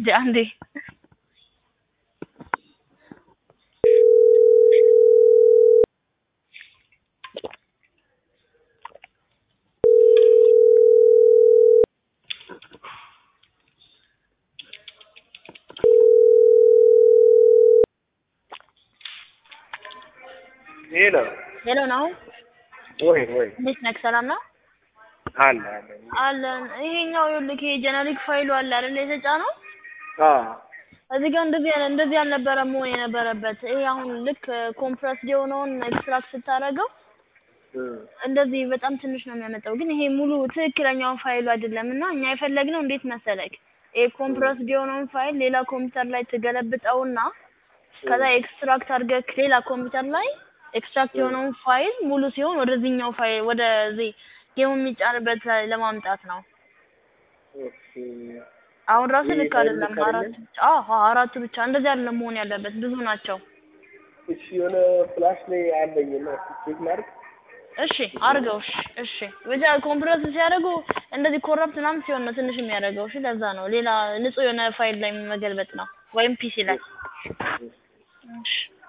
እንጂ አንዴ ሄሎ ሄሎ ነው ወይ ወይ እንዴት ነህ? ሰላም ነው አለ አለ አለን። ይሄኛው ይኸውልህ ይሄ ጀነሪክ ፋይሉ አለ አይደል የተጫነው አ እዚህ ጋር እንደዚህ ያለ እንደዚህ አልነበረም መሆን የነበረበት። ይሄ አሁን ልክ ኮምፕረስድ የሆነውን ኤክስትራክት ስታደርገው እንደዚህ በጣም ትንሽ ነው የሚያመጣው። ግን ይሄ ሙሉ ትክክለኛውን ፋይሉ አይደለም እና እኛ የፈለግነው እንዴት መሰለክ ይሄ ኮምፕረስድ የሆነውን ፋይል ሌላ ኮምፒውተር ላይ ትገለብጠውና ከዛ ኤክስትራክት አድርገህ ሌላ ኮምፒውተር ላይ ኤክስትራክት የሆነውን ፋይል ሙሉ ሲሆን ወደዚህኛው ፋይል ወደዚህ ጌሙ የሚጫንበት ላይ ለማምጣት ነው። ኦኬ አሁን ራሱ ይሄ ልክ ፋይል አይደለም። ልክ አራት አይደለም? ብቻ አዎ አራቱ ብቻ እንደዚህ አይደለም መሆን ያለበት ብዙ ናቸው። እሺ የሆነ ፍላሽ ላይ አለኝና ቼክ ላድርግ። እሺ አርገው። እሺ እሺ ብቻ ኮምፕረስ ሲያደርጉ እንደዚህ ኮረፕት ምናምን ሲሆን ነው ትንሽ የሚያደርገው። እሺ ለዛ ነው። ሌላ ንጹህ የሆነ ፋይል ላይ መገልበጥ ነው ወይም ፒሲ ላይ። እሺ